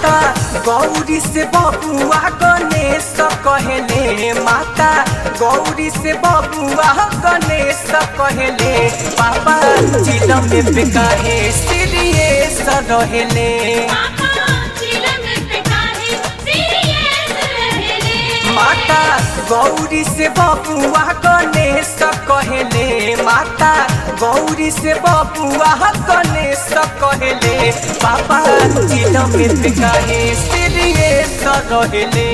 माता गौरी से बबुआ गणेश कहले माता गौरी से बबुआ गणेश कहले पापा चिलम में बेकाहे सीरियस रहेले माता गौरी से बबुआ गणेश कहले माता गौरी से बबुआ गणेश कहले पापा चिलम में बेकाहे सीरियस रहेले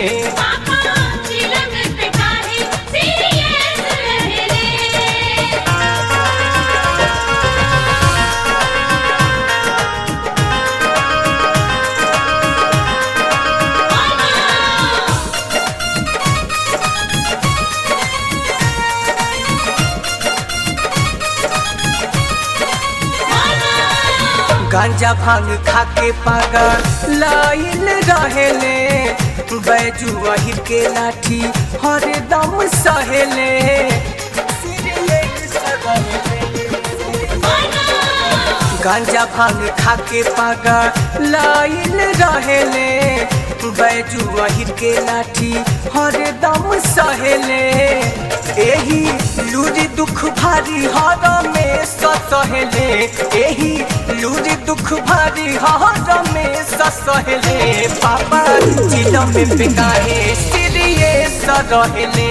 गांजा भांग खाके पागल लाइन रहेले बैजू वही के लाठी हरदम सहेले गांजा भांग खाके पागल लाइन रहेले बैजू वही के लाठी हरदम सहेले एही लूरी दुख भारी हर में सहेले एही लूरी दुख भारी हर में सहेले पापा चिलम में बेकाहे सीरियस रहेले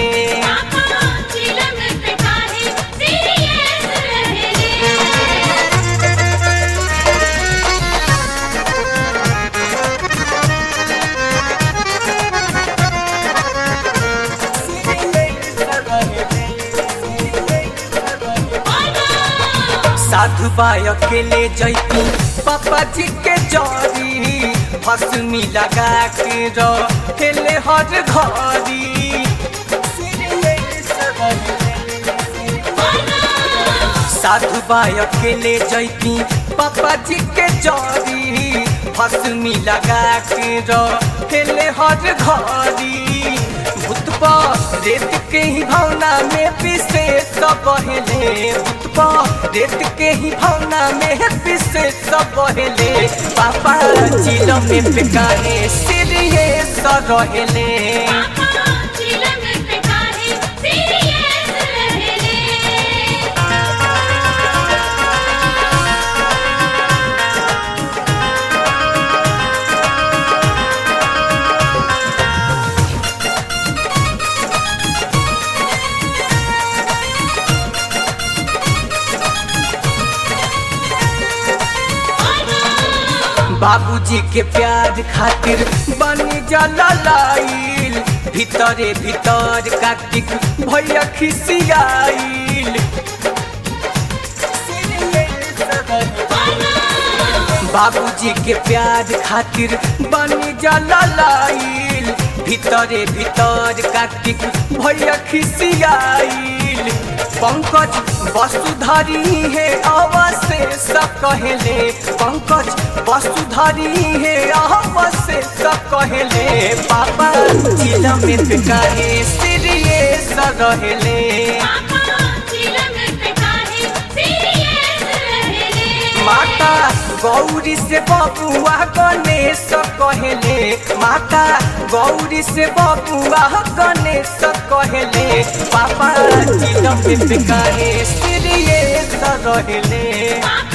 साधु बाय अकेले जैती पापा जी के जरी भस्मी लगा के रहेले हर घरी साधु बाय अकेले जैती पापा जी के जरी भस्मी लगा के रहेले हर घरी भूतपा रेत के ही भावना में पिसे सब बहले भूतपा रेत के ही भावना में पिसे सब बहले पापा चिल में बेकारे सीरियस रहेले बाबूजी के प्यार खातिर बनी जाला लाइल भीतरे भीतर कार्तिक भैया खिसियाइल बाबूजी के प्यार खातिर बनी जाला लाइल भीतरे भीतर कार्तिक भैया खिसियाइल पंकज वसुधरी है अवशेष कहले पंकज वसुधरी है अवशेष कहले पापा चिल में कहे सीरियस रहले माता गौरी से बबुआ गणेश कहले माता गौरी से बबुआ गणेश कहले पापा चिल में कहे सीरियस रहले